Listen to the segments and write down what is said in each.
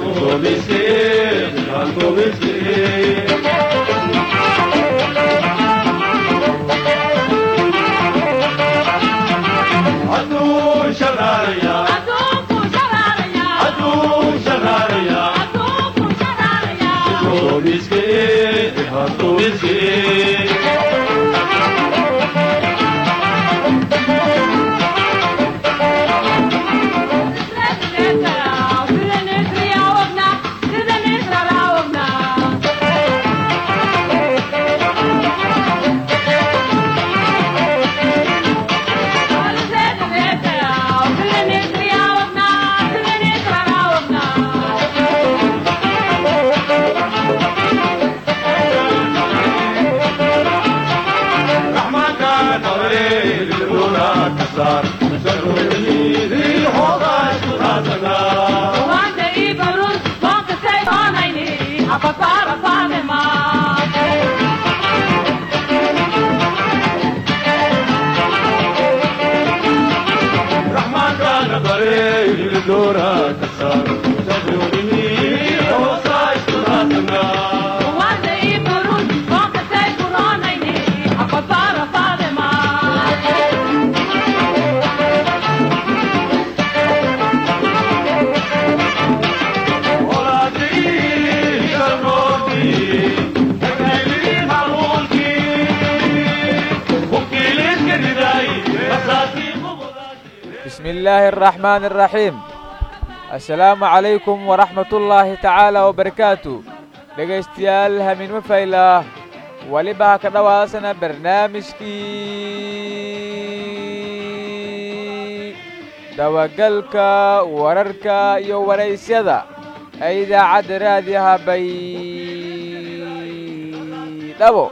bismi illaahi araxmaani araxiim assalaamu calaykum waraxmatullaahi tacaala wabarakaatu dhegaystayaal hamiinmo faylah weliba ha ka dhowaasana barnaamijkii dabagalka wararka iyo waraysyada ee idaacadda raadiyaha baydhabo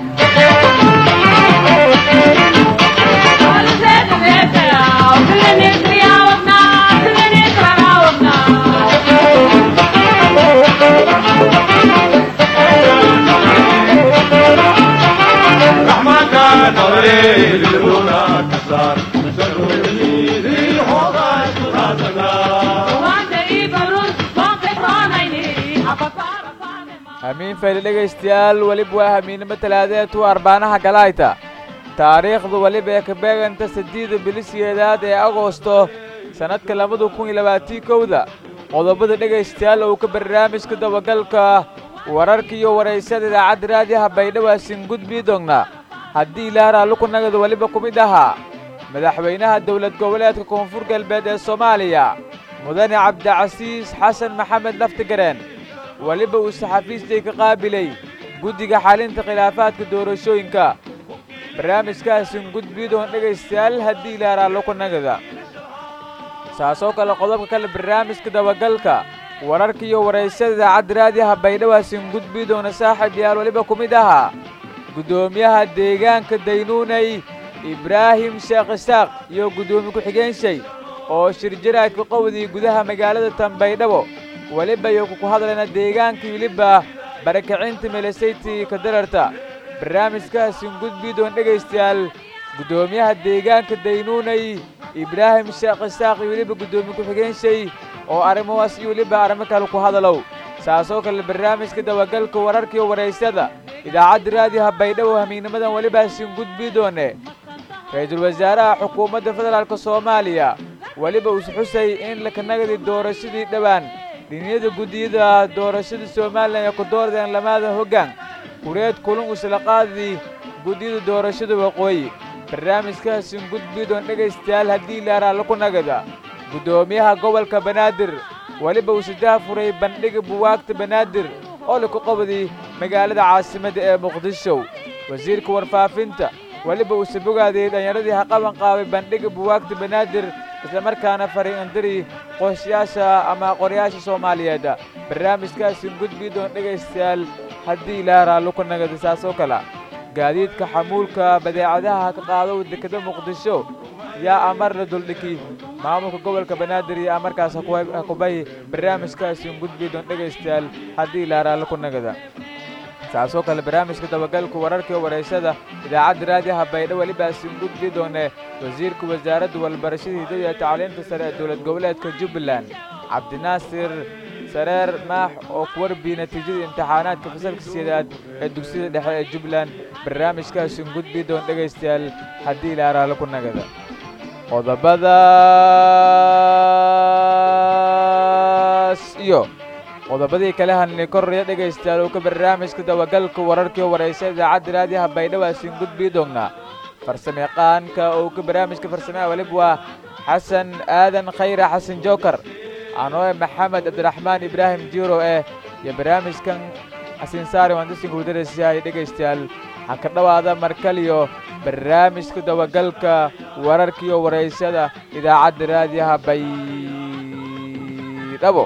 hamiin fayle dhegaystayaal weliba waa hamiinnimo talaadeetu arbaanaha galayta taariikhdu weliba ee ka beeganta saddeeda bilisyeedaad ee agoosto sannadka labada kun iyo labaatii kowda qodobada dhegaystayaal uu ka barnaamijka dabagalka wararka iyo waraysada idaacadda raadiyaha baydhawaasin gudbii doonna haddii ilaaraa lukunagada weliba ku mid ahaa madaxweynaha dowlad goboleedka koonfur galbeed ee soomaaliya mudane cabdicasiis xasan maxamed laftigareen weliba uu saxafiistay ka qaabilay guddiga xalinta khilaafaadka doorashooyinka barnaamijkaasin gudbiidoon dhegaystayaal haddii ilaaraa lukunagada saasoo kale qodobka kale barnaamijka dabagalka wararka iyo waraysada idaacadda raadiyaha baydhawaasin gudbiidoona saaxib yaal weliba ku mid ahaa guddoomiyaha deegaanka daynuunay ibraahim sheekh isaaq iyo guddoomiye ku-xigeenshey oo shirjaraadka qowdii gudaha magaalada tanbaydhabo weliba iyo ku hadlayna deegaankii weliba barakacinta meelesaytii ka dararta barnaamijkaasin gudbiidoon dhegaystayaal guddoomiyaha deegaanka daynuunay ibraahim sheekh isaaq iyo weliba guddoomiye ku-xigeenshey oo arrimahaas iyo weliba arrimo kale ku hadalow saasoo kale barnaamijka dabagalka wararka iyo waraysada idaacadda raadiyaha baydhabo hamiignimadan welibaasin gudbii doone ra-iisul wasaaraha xukuumadda federaalk soomaaliya weliba uus xusay in lakanagadi doorashadii dhowaan dhiniyada guddiyada doorashada somalilan ee ku doordeen lamaada hoggaan kureed kulun isla qaadii guddiyada doorashada waqooyi barnaamijkaasin gudbii doon dhegaystayaal haddii ilaaraa laku nagada guddoomiyaha gobolka banaadir weliba uu sidaha furay bandhiga buwaagta banaadir oo laku qabday magaalada caasimadda ee muqdisho wasiirka warfaafinta weliba uu sabogaaday dhallinyaradii haqaban qaabay bandhiga buwaagta banaadir islamarkaana faray indiri qoysyaasha ama qoryaasha soomaaliyeed barnaamijkaasin gudbii doon dhegaystayaal haddii ilaa raallo ku nagada saasoo kale gaadiidka xamuulka badeecadaha ka qaado dekeda muqdisho yaa amar la duldhiki maamulka gobolka banaadir iyo amarkaas hakubay barnaamijkaasin gudbii doon dhegaystayaal haddii ilaa raallo ku nagada saasoo kale barnaamijka dabagalka wararka iyo waraysada idaacadda raadiyaha baydho welibaasin gudbii doone wasiirka wasaaradda walbarashada hidada iyo tacliinta sare ee dowlad goboleedka jubbaland cabdinaasir sareer maax oo ku warbiyey natiijada imtixaanaadka fasalka sideedaad ee dugsiyada dhexe ee jubbaland barnaamijkaasin gudbi doon dhegaystayaal haddii ilaaraale ku nagada qodobadaas iyo qodobadii kale hanni koraya dhegaystayaal uu ka barnaamijka dabagalka wararkii waraysa idaacadda raadiyaha baydhabo asin gudbii doonnaa farsamayaqaanka uu ka barnaamijka farsamea walib waa xasan aadan khayra xasan jookar anoe maxamed cabdiraxmaan ibraahim jiiro eh iyo barnaamijkan xasin saari wandasinka udarasiyahay dhegaystayaal waxaa ka dhowaada markaliyo barnaamijka dabagalka wararkiiyo waraysada idaacadda raadiyaha baydhabo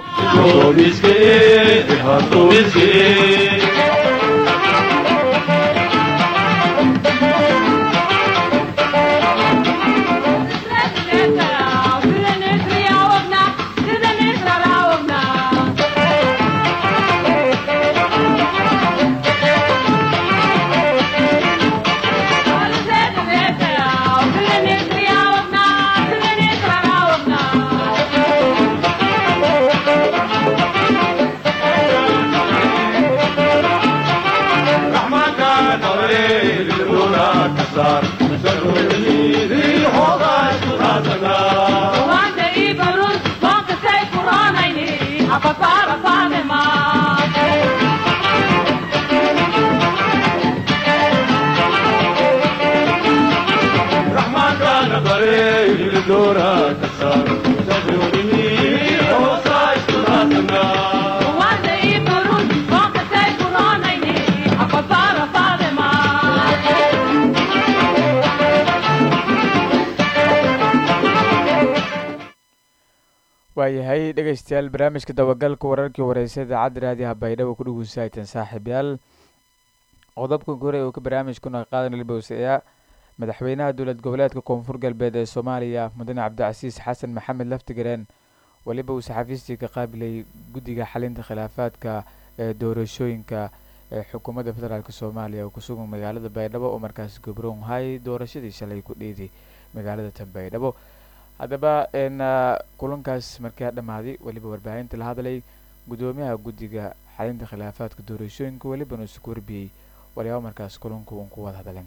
waayahay dhegaystayaal barnaamijka dabagalka wararkii wareysa idaacadda raadiyaha baydhabo ku dhugunsahaytan saaxiibyaal qodobka gore uu ka barnaamijkuna qaadan libowsayaa madaxweynaha dowlad goboleedka koonfur galbeed ee soomaaliya mudane cabdicasiis xasan maxamed laftigareen weliba uu saxafiistii ka qaabilay guddiga xalinta khilaafaadka ee doorashooyinka ee xukuumadda federaalk soomaaliya oo kusugan magaalada baydhabo oo markaas gobroon hay doorashadii shalay ku dheeday magaalada tan baydhabo haddaba kulankaas markaa dhammaaday weliba warbaahinta la hadlay guddoomiyaha guddiga xalinta khilaafaadka doorashooyinka welibana isku warbiyey walyaaba markaas kulanku uun ku wada hadleen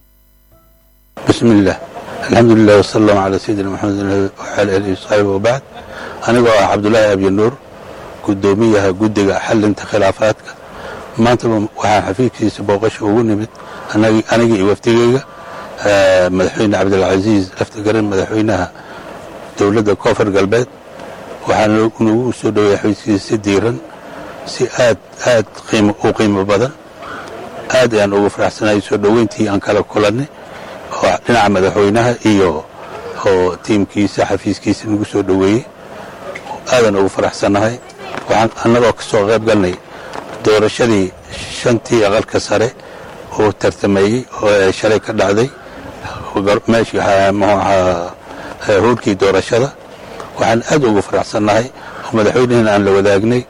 bismi illah alxamdu lilah wasala allahu calaa sayidina maxamed waxaala alihi wasaxbi wabacd anigoo ah cabdulaahi abyanuur guddoomiyaha guddiga xalinta khilaafaadka maantaba waxaan xafiidkiisa booqasha ugu nimid aniga iyo wafdigeyga madaxweyne cabdilcasiis laftigaran madaxweynaha dowladda koonfur galbeed waxaana nagu soo dhoweeyay xafiiskiisa si diiran si aad aad u qiimo badan aad ayaan ugu faraxsanahay soo dhoweyntii aan kala kulannay oo dhinaca madaxweynaha iyo oo tiimkiisa xafiiskiisa nagu soo dhoweeyey aadaan ugu faraxsannahay waxaan annagoo ka soo qayb galnay doorashadii shantii aqalka sare oo tartameeyey oo shalay ka dhacday meeshii muxuu ahaa hoolkii doorashada waxaan aad ugu faraxsannahay oo madaxweynehina aan la wadaagnay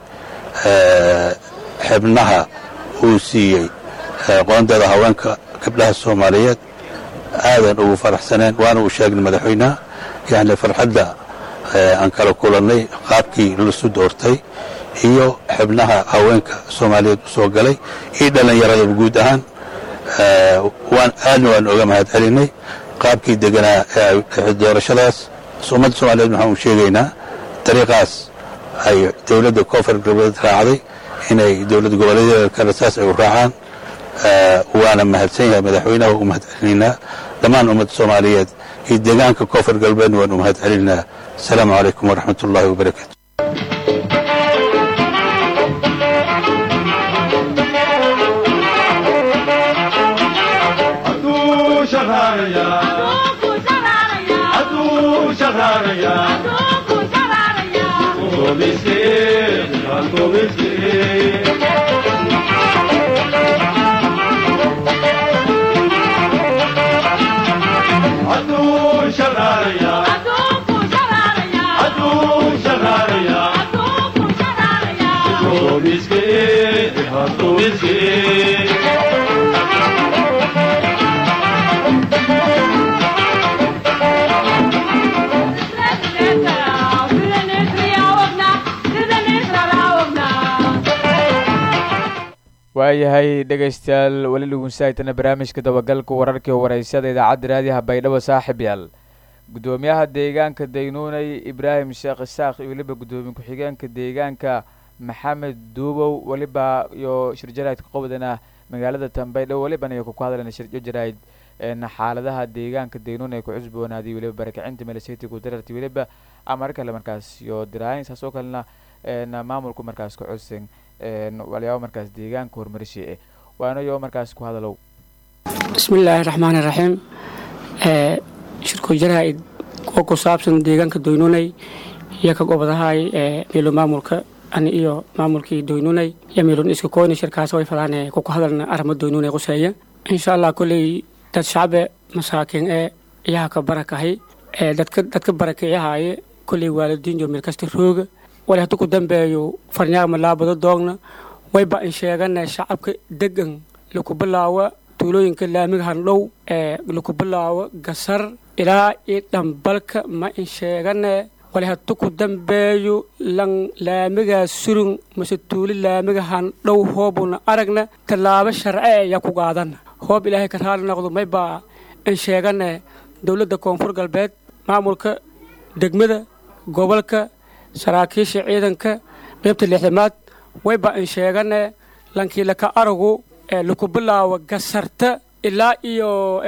xibnaha uu siiyey qoondada haweenka gabdhaha soomaaliyeed aadaan ugu faraxsaneen waana uu sheegnay madaxweynaha yani farxadda aan kala kulannay qaabkii lasu doortay iyo xibnaha haweenka soomaaliyeed u soo galay iyo dhallinyaradaba guud ahaan waan aadna waan oga mahad celinay qaabkii deganaa doorashadaas ummadda soomaliyeed waxaan u sheegaynaa dariiqaas ay dowladda koonfur galbeed raacday inay dowlad goboleedyada kale saas ay u raacaan waana mahadsan yahay madaxweynaha u mahad celinaynaa dhammaan ummadda soomaaliyeed iyo deegaanka koonfur galbeedna waan u mahad celinaynaa asalaamu calaykum waraxmat ullaahi wabarakaatu Sida waayahay dhegaystayaal weli dhugunsaaytana barnaamijka dabagalka wararkii wareysada idaacadda raadiyaha baydhabo saaxib yaal guddoomiyaha deegaanka daynuunay ibraahim sheekh isaaq iyo weliba guddoomiye ku-xigeenka deegaanka maxamed duubow weliba iyo shirjaraydka qobdana magaalada tambaydhow welibana iyo kuku hadlan shirjo jarayd xaaladaha deegaanka daynuun ay ku cusboonaaday weliba barakacinta meelsiti kudararti weliba amar kale markaas iyo diraayin saas oo kalena maamulku markaas ka codsan walyaabo markaas deegaanka horumarisha eh waana yo markaas ku hadalow bismi illaahi raxmaan iraxiim shirku jaraa'id oo ku saabsan deegaanka doynunay iyo ka gobadahay meelo maamulka ani iyo maamulkii doynunay iyo meelon iska koyna shirkaas way fadaan kuku hadalna arama doynunay quseeya insha allah kolley dad shacbe masaakiin ee iyaha ka barakahay dadka dadka barakeeyahaye kolley waalidiin jo meel kasta rooga wali haddu ku dambeeyo farnyaagma laabado doogna wayba in sheegana shacabka degan laku bilaawa tuulooyinka laamiga handhow ee laku bilaawo gasar ilaa iyo dhambalka ma in sheegane wali haddu ku dambeeyo lan laamigaa surun mase tuuli laamiga handhow hoobuna aragna tallaabo sharce ayaa ku qaadana hoob ilaahay ka raali noqdo maybaa in sheegane dowladda koonfur galbeed maamulka degmada gobolka saraakiisha ciidanka qaybta lixdamaad wayba in sheegane lankii laka aragu ee laku bilaawo gasarta ilaa iyo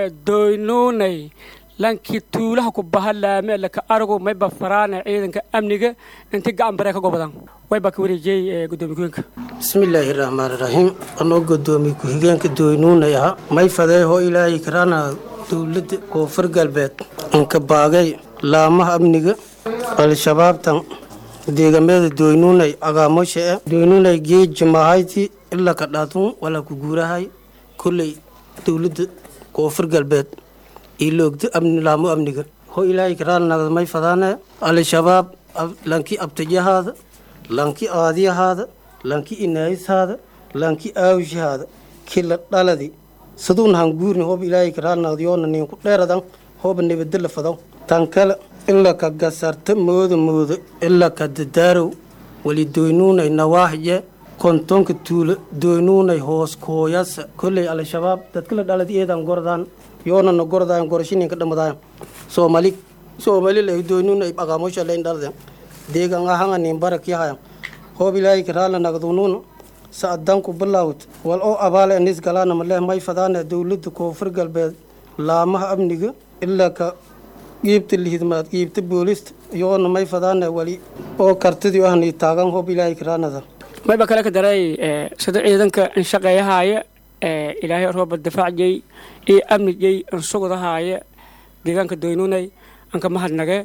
doynuunay lankii tuulaha ku baha laame laka aragu mayba faraane ciidanka amniga inti gacan baree ka gobadan wayba ka wareejiyey gudoomiye ku-higeenka bismillaahi raxmaani raxiim anoo godoomiye ku-xigeenka doynuunay aha may fadeeho ilaahay karaana dowladda koonfur galbeed inka baagay laamaha amniga al-shabaabtan deegaamada doynuunay agaamosha e doynuunay geeji mahayti ilaa ka dhaatun walaa ku guurahay kolley dowladda koonfur galbeed iloogda laamo amniga ho ilaahay karaanagda may fadaane al-shabaab lanki abtajahaada lanki aadiyahaada lanki inaayishaada lanki aawshahaada kila dhaladi saduun hanguurni hoob ilaahay karaanagda yoona ninku dheeradan hooba nabadala fadaw tan kale ila ka gasarta mooda mooda ilaa ka dadaarow wali doynuunay nawaaxje kontonka tuulo doynuunay hoos kooyasa kolley al-shabaab dadkala dhalad eedan gordaan yoonana gordayan gorashininka dhamadayan soomali soomali lay doynuunay aqaamosha layn dhalden deegan ahanga nin barak yahayan hoob ilaahay karaala nagdunuuna sa'adanku bilaawt wal oo abaale anis galaana maleh may fadaana dowladda koonfur galbeed laamaha amniga ilaa ka qiibta lihidmaad qiibta boolista yoona may fadaana wali oo kartidii ahni taagan hoob ilaahay karaanada mayba kale ka daray sida ciidanka inshaqeeyahaaya ilaahay rooba difaacjay iyo amnijay insugdahaaya deegaanka doynunay anka mahadnage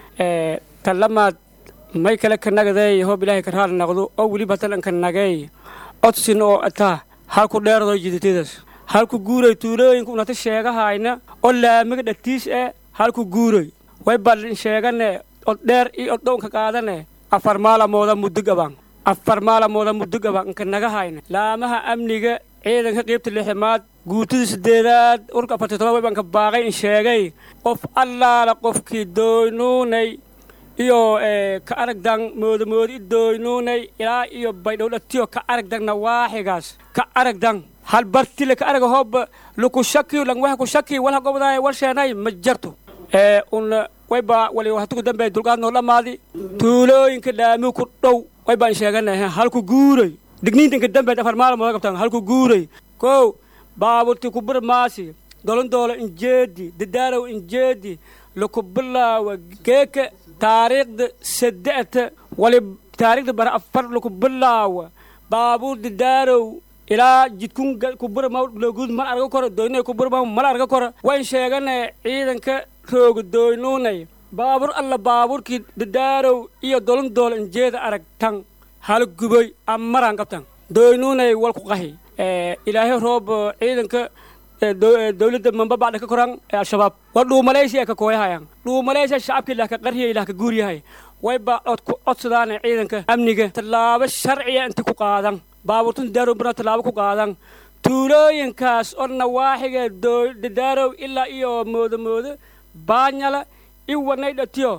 talamaad may kale ka nagday hoob ilaahay ka raali naqdo oo weliba tan anka nagay odsin oo ataa halku dheerado jidatidas halku guuray tuulooyinka unata sheegahayna oo laamiga dhatiis e halku guuray way ballin sheegane od dheer iyo od dhownka qaadane afar maalamooda muddo gaban afar maalamooda muddo gaban inka nagahayna laamaha amniga ciidanka qiybta lixmaad guutada sideedaad urka afarti toban way banka baaqay in sheegay qof allaala qofkii doynuunay iyo ka aragdan moodamoodi doynuunay ilaa iyo baydhowdhatiyo ka aragdan nawaaxigaas ka aragdan hal bartile ka araga hooba luku shakiyo lang waxa ku shaki walha gobdaay wal sheenay ma jarto ee un wayba wali hatuku dambe dulqaad noo dhamaadi tuulooyinka dhaami ku dhow wayba in sheeganahay halku guuray digniintinka dambe afar maalmood qabtaan halku guuray kow baaburti kubur maasi dolondoolo injeedi dadaalow injeedi laku bilaawa geeka taariikhda saddexta wali taariikhda bara afar laku bilaawa baabuur dadaalow ilaa jidkun kubura looguud mal arga koro doynay kubura mal arga koro wayn sheegane ciidanka rooga doynuunay baabur alla baaburkii dadaarow iyo dolondoolo injeeda arag tan hal guboy amaran qabtan doynuunay walku qahi ilaahay roob ciidanka dowladda mamba bacda ka koran ee al-shabaab waa dhuumalaysiya ka kooyahayan dhuumalaysiya shacabka ilaah ka qarhiya ilaah ka guuryahay wayba cod ku codsadaana ciidanka amniga tallaabo sharciya inta ku qaadan baabuurtun dadaarow bana tallaabo ku qaadan tuulooyinkaas oo nawaaxiga dadaarow ilaa iyo moodamoodo baanyala iwanay dhatiyo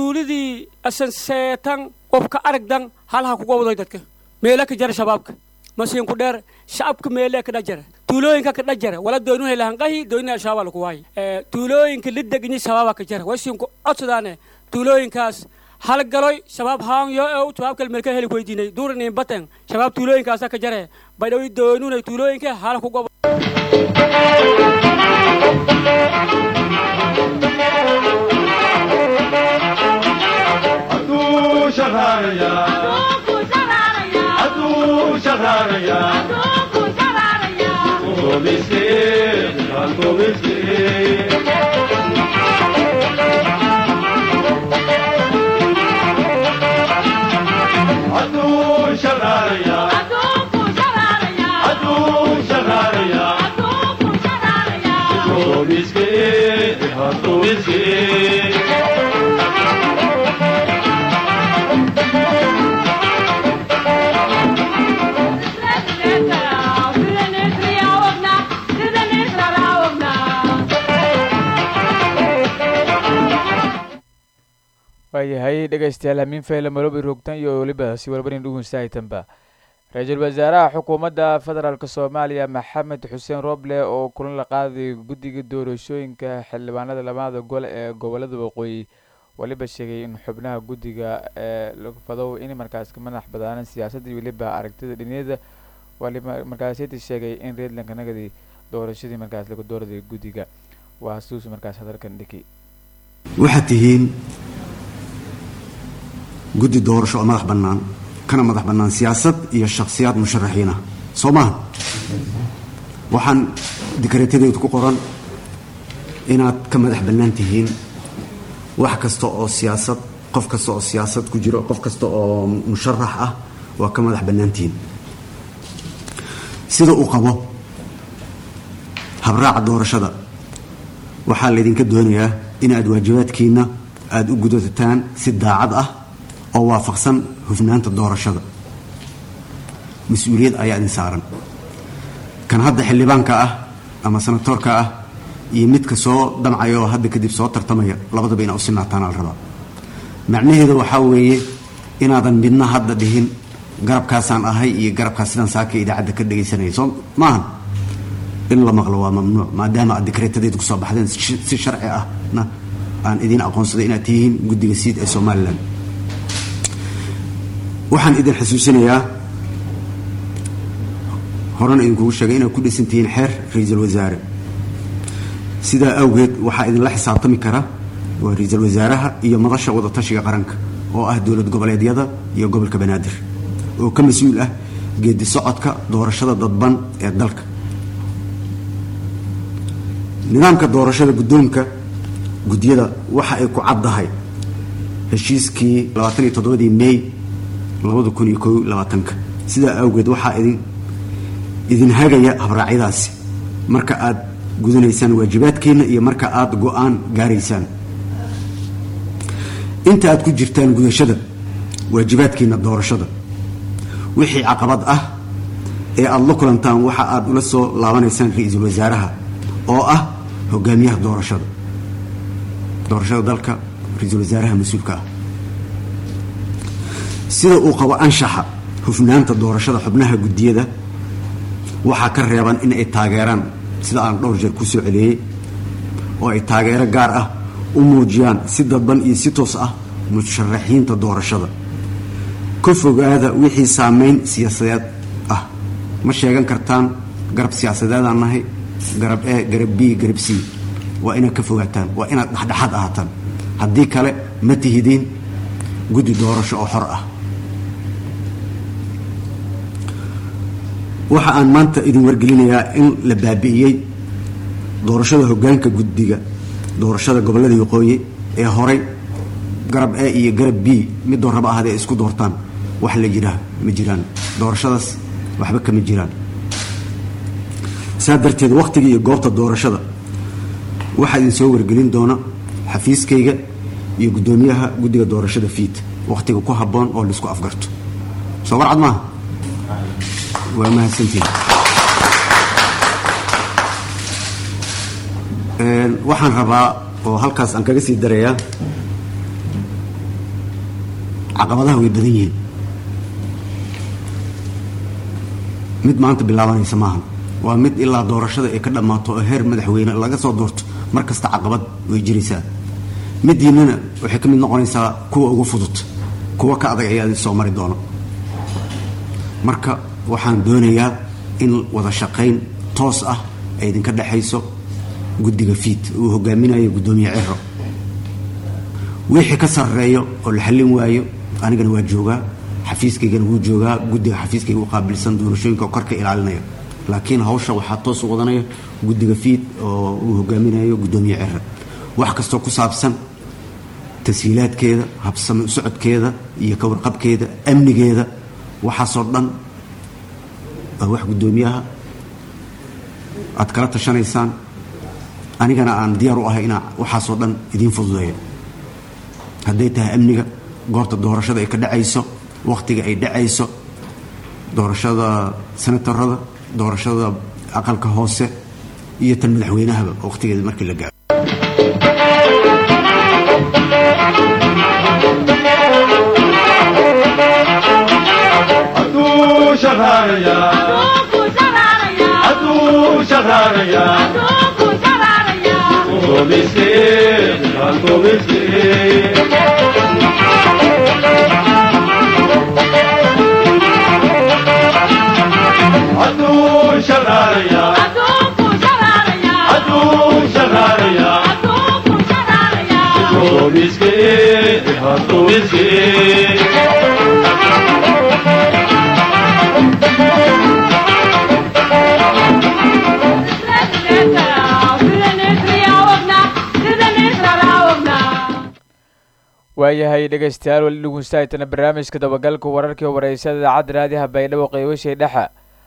tuuladii asan seetan qof ka aragdan halha ku gobdoy dadka meela ka jara shabaabka masiinku dheer shacabka meelee ka dhajara tuulooyinka ka dhajara wala doonuna lahanqahi doonina shabaab laku waayo tuulooyinka la degnyi shabaaba ka jara wasiinku codsadaane tuulooyinkaas halgaloy shabaab haanyo ew shabaab kale melka heli weydiinay duuraniin baten shabaab tuulooyinkaasa ka jare baydhawi doonunay tuulooyinka hala ku gobo waayahay dhegaystayaal hamiin fayle malobi rogtan iyo weliba si walbanin dhugunsaaytanba ra-iisul wasaaraha xukuumadda federaalk soomaaliya maxamed xuseen roble oo kulan la qaaday guddiga doorashooyinka xildhibaanada labada gol ee gobolada waqooyi weliba sheegay in xubnaha guddiga ee fadow in markaas ka madax badaanan siyaasadda weliba aragtida dhiniyada waliba markaasiyada sheegay in reedlanka nagadi doorashadii markaas lagu dooraday guddiga waa hasuus markaas hadalkan dhiki waxaad tihiin guddi doorasho oo madax bannaan kana madax bannaan siyaasad iyo shakhsiyaad musharaxiin ah soo maaha waxaan dikreetadeedu ku qoran inaad ka madax bannaan tihiin wax kasta oo siyaasad qof kasta oo siyaasad ku jiro qof kasta oo musharax ah waa ka madax bannaan tihiin sida uu qabo habraaca doorashada waxaa laydinka doonayaa inaad waajibaadkiinna aada u gudataan si daacad ah oo waafaqsan hufnaanta doorashada mas-uuliyad ayaa idin saaran kan hadda xildhibaanka ah ama sanatoorka ah iyo midka soo damcaya oo hadda kadib soo tartamaya labadaba inaa u sinaataan al rabaa macnaheeda waxaa weeye inaadan midna hadda dhihin garabkaasaan ahay iyo garabkaas sidaan saaka idaacadda ka dhegaysanaya soo maahan in la maqlo waa mamnuuc maadaama aad dikreetadeed kusoo baxdeen si sharci ahna aan idiin aqoonsaday inaad tihiin guddiga siid ee somalilan waxaan idin xasuusinayaa horena idinkugu sheegay inaad ku dhisan tihiin xeer ra-iisul wasaare sidaa awgeed waxaa idinla xisaabtami kara waa ra-iisul wasaaraha iyo madasha wadatashiga qaranka oo ah dowlad goboleedyada iyo gobolka banaadir oo ka mas-uul ah geedi socodka doorashada dadban ee dalka nidaamka doorashada guddoonka gudyada waxa ay ku caddahay heshiiskii labaataniyo toddobadii may labada kun iyo ko labaatanka sidaa awgeed waxaa idin idin hagaya habraacyadaasi marka aad gudanaysaan waajibaadkiina iyo marka aad go-aan gaaraysaan inta aad ku jirtaan gudashada waajibaadkiina doorashada wixii caqabad ah ee aada la kulantaan waxa aad ula soo laabanaysaan ra-iisul wasaaraha oo ah hogaamiyaha doorashada doorashada dalka ra-iisul wasaaraha mas-uulka ah sida uu qabo anshaxa hufnaanta doorashada xubnaha guddiyada waxaa ka reeban in ay taageeraan sida aan dhowr jeer ku soo celiyey oo ay taageero gaar ah u muujiyaan si dadban iyo si toos ah musharaxiinta doorashada ka fogaada wixii saameyn siyaasadeed ah ma sheegan kartaan garab siyaasadeedaan nahay garab e garab b garab c waa inaad ka fogaataan waa inaad dhexdhexaad ahaataan haddii kale ma tihidiin guddi doorasho oo xor ah waxa aan maanta idin wargelinayaa in la baabi'iyey doorashada hoggaanka guddiga doorashada gobollada waqooyi ee horay garab e iyo garab b midoo raba ahadee isku doortaan wax la jiraa ma jiraan doorashadaas waxba kama jiraan saa darteed wakhtiga iyo goobta doorashada waxaa idin soo wargelin doona xafiiskayga iyo guddoomiyaha guddiga doorashada fiid wakhtiga ku habboon oo laisku afgarto soo warcad maaha waa mahadsantiin waxaan rabaa oo halkaas aan kaga sii darayaa caqabadaha way badan yihiin mid maanta bilaabanaysa maahan waa mid ilaa doorashada ay ka dhammaato oo heer madaxweyne laga soo doorto mar kasta caqabad way jiraysaa midiinana waxay ka mid noqonaysaa kuwa ugu fudud kuwa ka adag ayaa soo mari doono marka waxaan doonayaa in wada shaqayn toos ah ay idinka dhexayso guddiga fiid uu hogaaminayo guddoomiye ciro wixii ka sarreeyo oo la xallin waayo anigana waa joogaa xafiiskaygana wuu joogaa guddiga xafiiskayga u qaabilsan doorashooyinka oo korka ilaalinaya laakiin hawsha waxaa toos u wadanaya guddiga fiid oo uu hogaaminayo guddoomiye ciro wax kastoo ku saabsan tashiilaadkeeda habsami u socodkeeda iyo ka warqabkeeda amnigeeda waxaasoo dhan waa wax guddoomiyaha aad kala tashanaysaan anigana aan diyaar u ahay inaa waxaasoo dhan idiin fududeeyo hadday tahay amniga goorta doorashada ay ka dhacayso wakhtiga ay dhacayso doorashada senatarada doorashada aqalka hoose iyo tan madaxweynahaba wakhtigeeda markii la gaaro waayahay dhegaystayaal weli dhugunstaaytana barnaamijka dabagalka wararkii wareysada idaacadda raadiyaha baydhabo qeybashay dhexa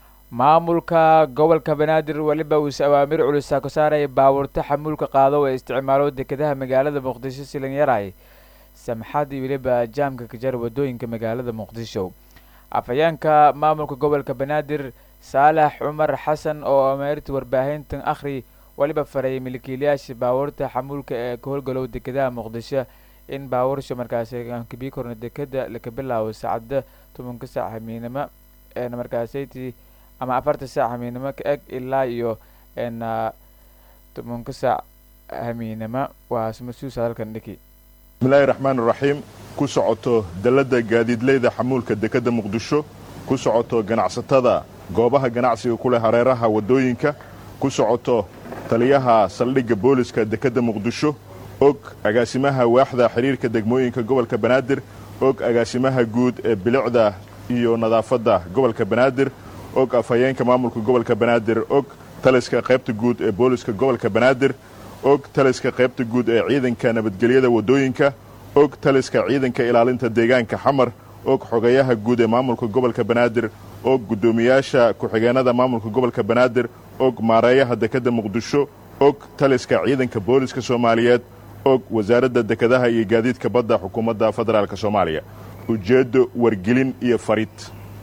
maamulka gobolka banaadir weliba uuse awaamir culusaa ku saaraya baabuurta xamuulka qaado ee isticmaalo dekedaha magaalada muqdisho silinyaray samxad iyo weliba jaamka kajar wadooyinka magaalada muqdisho afhayeenka maamulka gobolka banaadir saalax cumar xasan oo ameerta warbaahintan akhri weliba farayay milkiilayaasha baabuurta xamuulka ee ka howlgalow dekedaha muqdisho in baabuursha markaasi aankabii korna dekeda laka bilaabo saacada tobanka saac hamiinimo eena markaasaytii ama afarta saac hamiinimo ka eg ilaa iyo na tobanka saac hamiinimo waa mas-uus hadalkan dhiki bismillahi raxmaan raxiim ku socoto dalladda gaadiidleyda xamuulka dekedda muqdisho ku socoto ganacsatada goobaha ganacsiga ku leh hareeraha waddooyinka ku socoto taliyaha saldhigga booliska dekedda muqdisho og agaasimaha waaxda xiriirka degmooyinka gobolka banaadir og agaasimaha guud ee bilicda iyo nadaafadda gobolka banaadir og afhayeenka maamulka gobolka banaadir og taliska qaybta guud ee booliska gobolka banaadir og taliska qaybta guud ee ciidanka nabadgelyada waddooyinka og taliska ciidanka ilaalinta deegaanka xamar og xogeyaha guud ee maamulka gobolka banaadir og guddoomiyaasha ku-xigeenada maamulka gobolka banaadir og maareeyaha dekedda muqdisho og taliska ciidanka booliska soomaaliyeed og wasaaradda dekedaha iyo gaadiidka badda xukuumadda federaalk soomaaliya ujeeddo wargelin iyo farid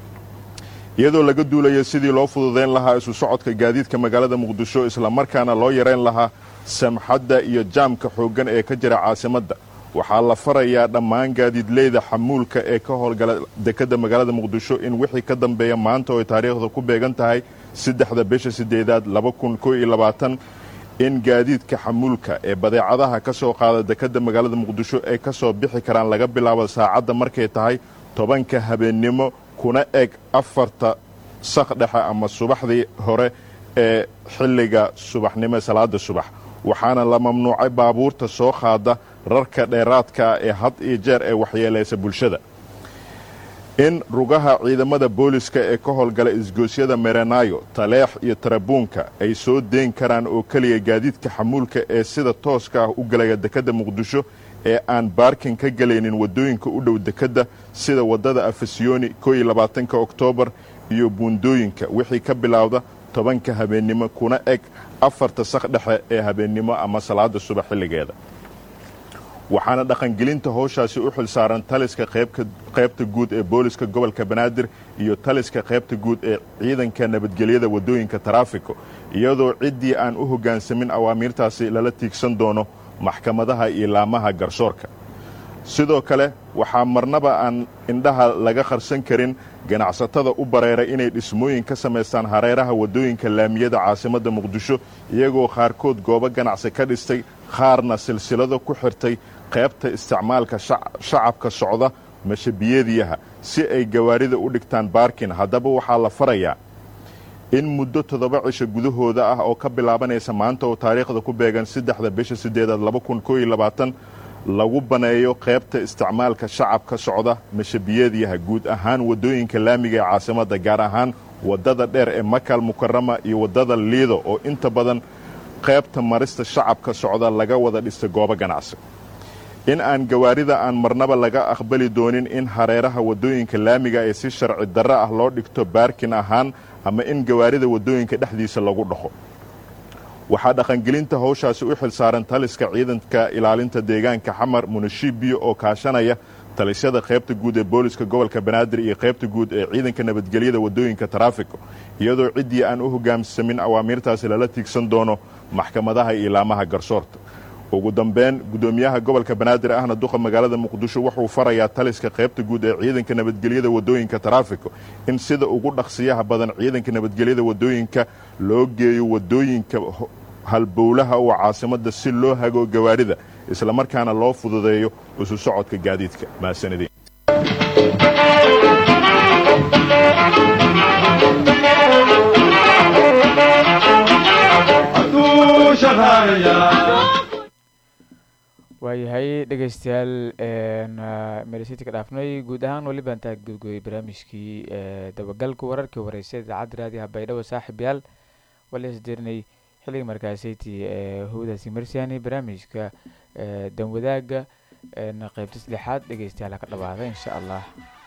iyadoo laga duulayo sidii loo fududayn lahaa isu socodka gaadiidka magaalada muqdisho islamarkaana loo yarayn lahaa samxadda iyo jaamka xooggan ee ka jira caasimadda waxaa la farayaa dhammaan gaadiidleyda xamuulka ee ka howlgala dekedda magaalada muqdisho in wixii ka dambeeya maanta oo ay taariikhda ku beegan tahay saddexda bisha sideedaad laba kun koo iyo labaatan in gaadiidka xamuulka ee badeecadaha ka soo qaada dekedda magaalada muqdisho ay ka soo bixi karaan laga bilaabo saacadda markay tahay tobanka habeennimo kuna eg afarta sak dhexe ama subaxdii hore ee xilliga subaxnimo salaada subax waxaana la mamnuucay baabuurta soo qaada rarka dheeraadkaa ee had iyo jeer ee waxyeelaysa bulshada in rugaha ciidamada booliska ee ka howlgala isgoosyada merenaayo taleex iyo tarabuunka ay soo deyn karaan oo keliya gaadiidka xamuulka ee sida tooska ah u galaya dekedda muqdisho ee aan baarkin ka gelaynin waddooyinka u dhow dekedda sida waddada afasiyoni koo iyo labaatanka oktoobar iyo buundooyinka wixii ka bilowda tobanka habeennimo kuna eg afarta sak dhexe ee habeennimo ama salaada subax xilligeeda waxaana dhaqangelinta howshaasi u xil saaran taliska qaybta guud ee booliska gobolka banaadir iyo taliska qaybta guud ee ciidanka nabadgelyada waddooyinka taraafiko iyadoo ciddii aan u hoggaansamin awaamiirtaasi lala tiigsan doono maxkamadaha iyo laamaha garsoorka sidoo kale waxaa marnaba aan indhaha laga qarsan karin ganacsatada u bareera inay dhismooyin ka samaystaan hareeraha waddooyinka laamiyada caasimadda muqdisho iyagoo qaarkood goobo ganacsi ka dhistay qaarna silsilado ku xirtay qaybta isticmaalka shacabka socda mashabiyadiyaha si ay gawaarida u dhigtaan baarkin haddaba waxaa la farayaa in muddo toddoba cisho gudahooda ah oo ka bilaabanaysa maanta oo taariikhda ku beegan saddexda bisha sideedaad laba kun koo iyo labaatan lagu baneeyo qaybta isticmaalka shacabka socda mashabiyadiyaha guud ahaan waddooyinka laamiga ee caasimadda gaar ahaan waddada dheer ee makal mukarama iyo waddada liido oo inta badan qaybta marista shacabka socda laga wada dhistay goobo ganacsi in aan gawaarida aan marnaba laga aqbali doonin in hareeraha waddooyinka laamiga ee si sharci darro ah loo dhigto baarkin ahaan ama in gawaarida waddooyinka dhexdiisa lagu dhaqo waxaa dhaqangelinta howshaasi u xil saaran taliska ciidanka ilaalinta deegaanka xamar munashibiyo oo kaashanaya talisyada qaybta guud ee booliska gobolka banaadir iyo qaybta guud ee ciidanka nabadgelyada waddooyinka taraafiko iyadoo ciddii aan u hogaamsamin awaamiirtaasi lala tiigsan doono maxkamadaha iyo ilaamaha garsoorta ugu dambeyn guddoomiyaha gobolka banaadir ahna duqa magaalada muqdisho wuxuu farayaa taliska qaybta guud ee ciidanka nabadgelyada waddooyinka taraafiko in sida ugu dhaqsiyaha badan ciidanka nabadgelyada waddooyinka loo geeyo waddooyinka halbowlaha oo caasimadda si loo hago gawaarida islamarkaana loo fududeeyo isu socodka gaadiidka mahadsanidin waayahay dhegeystayaal meresiti ka dhaafnay guud ahaan weliba intaa gudgooyay barnaamijkii dabagalka wararkii wareysa idaacadda raadiyaha baydhabo saaxib yaal wala isdirinay xilliga markaasayti howdaasi marsiyaani barnaamijka danwadaaga qaybta saddexaad dhegeystayaal ha ka dhawaada insha allah